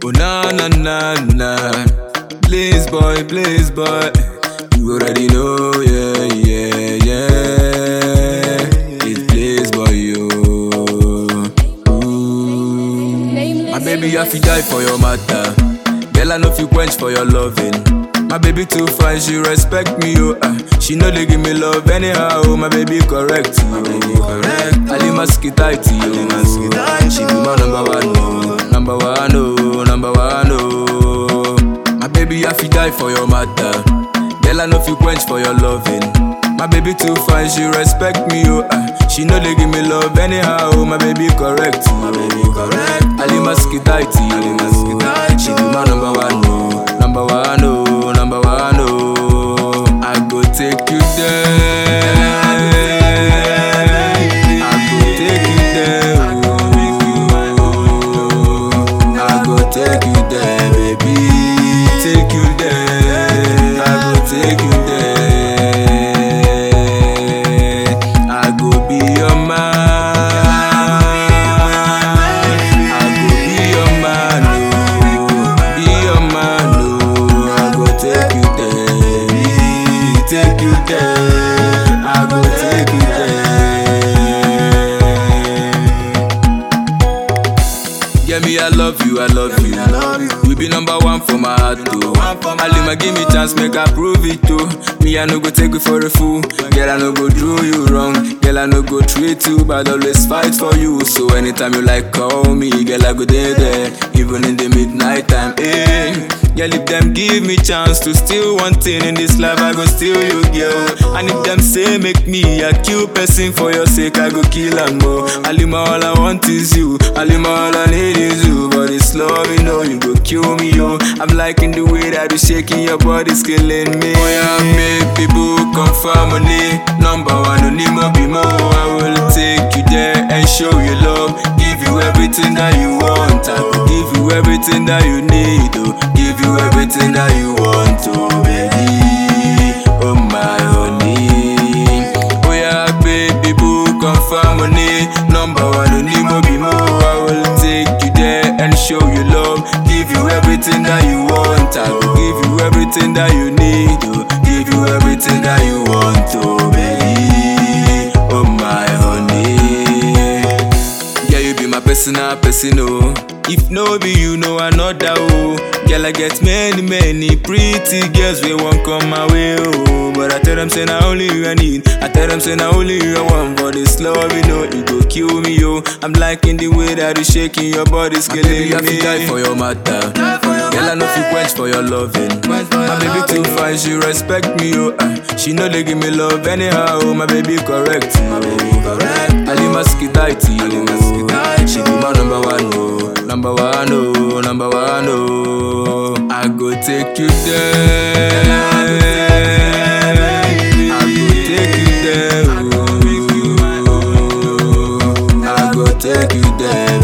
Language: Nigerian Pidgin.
Oh na na na na. Please boy, please boy. You already know, yeah, yeah, yeah. It's please boy, yo. Ooh. My baby, I fi die for your matter. Girl, I know fi quench for your loving. My baby too fine, she respect me, oh. Uh. She know they give me love anyhow. Oh, my baby correct, you. My baby correct. Ali maskitaiti, yo. She be my number one, oh. Number one, oh. Number one, oh. My baby, I fi die for your matter. Girl, I know fi quench for your loving. My baby too fine, she respect me, oh. Uh. She know they give me love anyhow. Oh, my baby correct, my baby correct. Ali maskitaiti, yo. She be my number one, oh. Number one, oh. Number one, oh. I go take you there. I go take you there, oh. I go take you there, baby. Take you there. I go take you there. I go be your man. I go be your man, oh. Be your man, oh. I go take you there. Take you there. I go take you there. Yeah, me, I love you, I love you. I love you. You be number one for my heart, too. one for my Alima, give me chance, make I prove it, too. Me, I no go take you for a fool. Girl, I no go do you wrong. Girl, I no go treat you, but always fight for you. So anytime you like, call me. Girl, I go there, there. Even in the midnight time, eh. Girl, if them give me chance to steal one thing in this life, I go steal you, girl. And if them say make me a cute person for your sake, I go kill and more. Alima, all I want is you. Alima, all I need is you. But it's love, you know, you go kill me, yo. I'm liking the way that you shaking your body's killing me. Oh, yeah, make people come for money. Number one, Onimo Bimo. I will take you there and show you love. Give you everything that you want. I will give you everything that you need, oh. Give you everything that you want, oh, baby. Oh, my honey. Oh, yeah, baby, boo, come for money. Number one, Onimo Bimo. I will take you there and show you love. Give you everything that you want. I will give you everything that you need. Oh, give you everything that you want, oh baby. Oh my honey. Yeah, you be my personal person, oh. If no be you, no another, oh. Girl, I get many, many pretty girls we won't come my way, oh. But I tell them, say, now only you I need. I tell them, say, now only you I want. For this love, you know, you go kill me, yo. I'm liking the way that you shaking your body's killing me. I fi die for your matter. Girl, I know fi quench for your loving. My baby too fine, she respect me, oh. Uh, she know they give me love anyhow. Oh, my baby correct, my baby correct. Ali maskitaiti, oh. She be my number one, oh. Number one, oh. Number one, oh. I go take you there. I go take you there, oh. I go take you there,